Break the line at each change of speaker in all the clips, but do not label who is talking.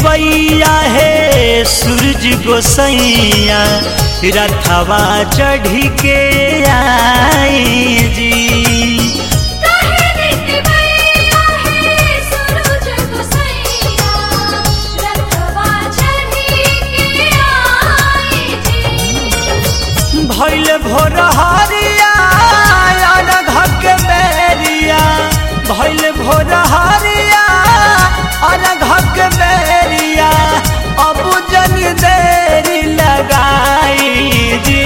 तिवैया है सूरज गोसैया रथवा चढ़ी के आई जी
काहे देते भैया है सूरज गोसैया रथवा चढ़ी के आई जी
भैल भोर हरिया अनघ के बेरिया भैल भोर हरिया अनघ के बेरिया अब जन देरी लगाई जी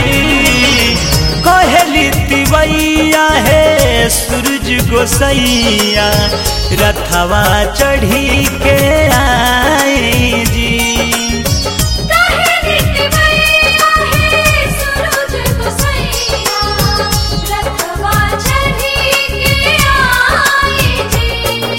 कहली तिवैया है सूरज गोसैया रथवा चढ़ी के आई जी
काहे देते भैया है सूरज गोसैया रथवा चढ़ी के आई जी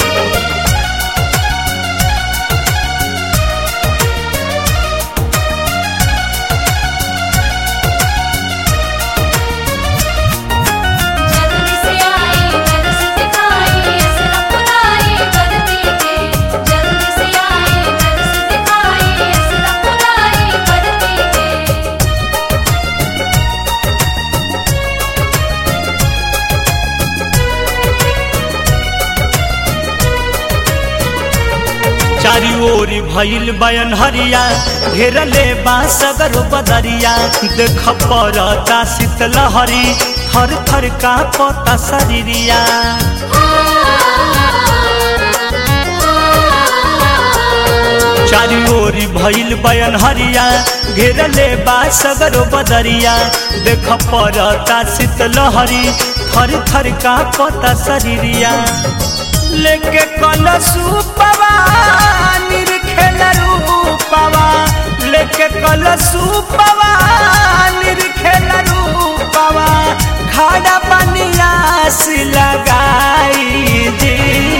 जल्दी से आए जल्दी से दिखाए असर पुराए करती के जल्दी से आए जल्दी से दिखाए असर पुराए करती के
चारी ओरी भइल बयन हरिया घेरले बा सगर बदरिया देख परता शीतलहरी थर थर का पता शरीरिया चारी ओरी भइल बयन हरिया घेरले बा सगर बदरिया देख परता शीतलहरी थर थर का पता शरीरिया लेके कलशु पवा निरखेल रूपवा लेके कलशु पवा निरखेल रूपवा खाड़ा पनियास लगाई जी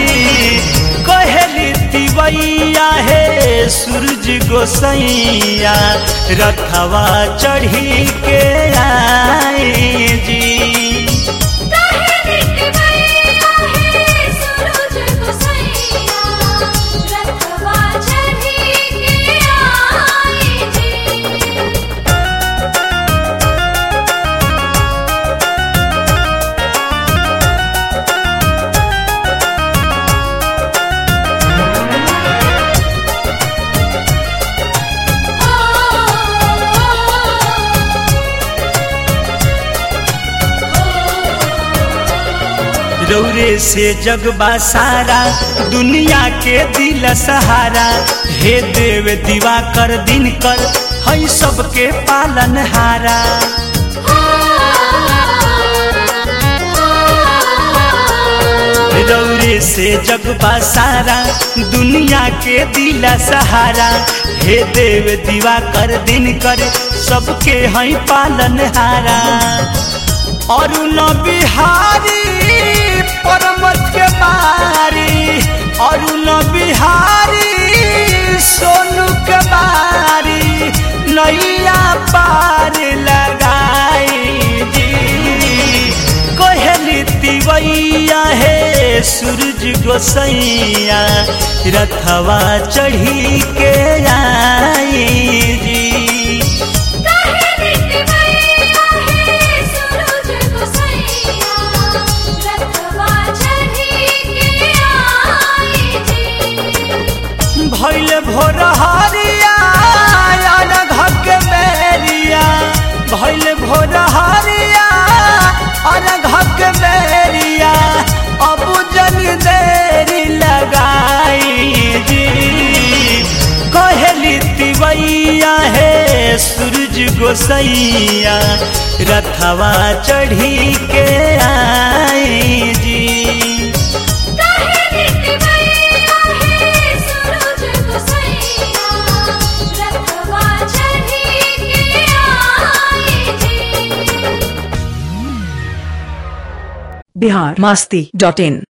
कहली तिवैया है सूरज गोसैया रथवा चढ़ी के आई जी
काहे देते भैया है सूरज गोसैया रथवा चढ़ी के आई जी
रौरे से जगबा सारा दुनिया के दिल सहारा हे देव दीवा कर दिन कर हई सबके पालन हारा रौरे से जगबा सारा दुनिया के दिल सहारा हे देव दीवा कर दिन कर सबके हई पालन हारा अरुण बिहारी परमत के बारी अरुण बिहारी सोनू के बारी नैया पार लगाई जी कहली तिवैया है सूरज गोसैया रथवा चढ़ी के आई जी
काहे देते भैया है सूरज गोसैया रथवा चढ़ी के आई जी
भैल भोर हरिया अनघ के बेरिया भैल भोर हरिया अनघ के बेरिया अब जन देरी लगाई जी कहली तिवैया है सूरज गोसैया रथवा चढ़ी के आई जी
काहे देते भैया है सूरज गोसैया रथवा चढ़ी के आई जी
बिहार मस्ती डॉट इन